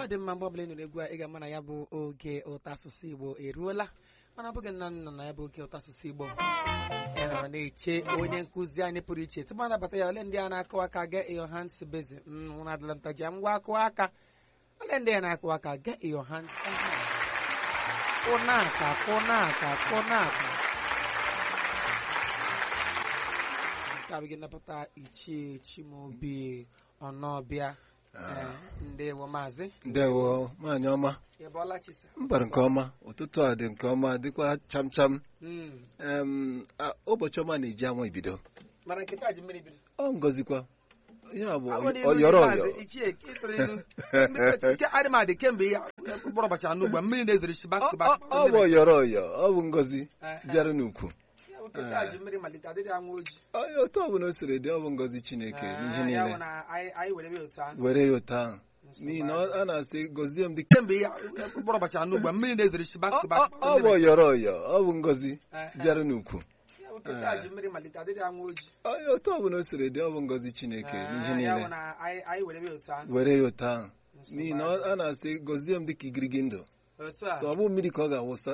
dị mma mgbe ọbụla ị nụrụ egwu a ị ga-ama na ya bụ oge ụtọ asụsụ igbo eruola mana ọ bụghị nna nọ na ya bụ oge ụtọ asụsụ igbo ị nọrọ na-eche onye nkụzi anyị pụrụ iche tupu anabata ya ole ndị a na-akụ aka ga iyo hans beze nwụrụ adịla ntaji ngwa akụ aka ole ndị a na-akụ aka ga iyo hans kụnaka kụnaka kụnaka nke abụghị nnapụta ichie chimobi ọnọbịa ee, ndewo maazị ndewo nwaanyị ọma ị bọọla chisa mbara nke ọma ụtụtụ a dị nke ọma dịkwa cham cham Mm. Em, a, ụbọchị ọma na-eji anwa ibido mana nkịta ji mmiri bido ọ ngọzikwa ihe a bụ Agwọ n'ilu ọyọrọ maazị ọyọ ichie ịtụrụ ilu nke adịmadị kemgbe ya mkpụrụ ụbọchị anọ ugbu a mmiri na-ezere shi back to Ọ- back ọ ọ bụ ọyọrọ ọyọ ọ bụ ngọzi bịara n'ukwu Ya bụ nkịta ji mmiri malite adịrị anwụ ojii Onye otu ọbụla o siri dị ọ bụ ngọzi chineke n'ihe ya bụ niile na anyị anyị were ya otu ahụ were ya otu ahụ n'ihi na ọ- a na-asị gọzie m dị kemgbe ya mkpụrụ ụbọchị anọ ugbu a mmiri na-ezere shi back to back ọ bụ ọyọrọ ọyọ ọ bụ ngọzi Eh, bịara n'ukwu ya bụ nkịta ji mmiri malite adịrị anwụ ojii Onye otu ọbụla o siri dị ọ bụ ngọzi chineke n'ihe ya niile bụ na anyị anyị were ya otu ahụ were ya otu ahụ n'ihi na ọ- a na-asị gọzie m dịka igirigi ndụ otu a so ọ bụ mmiri ka ọ ga-awụsa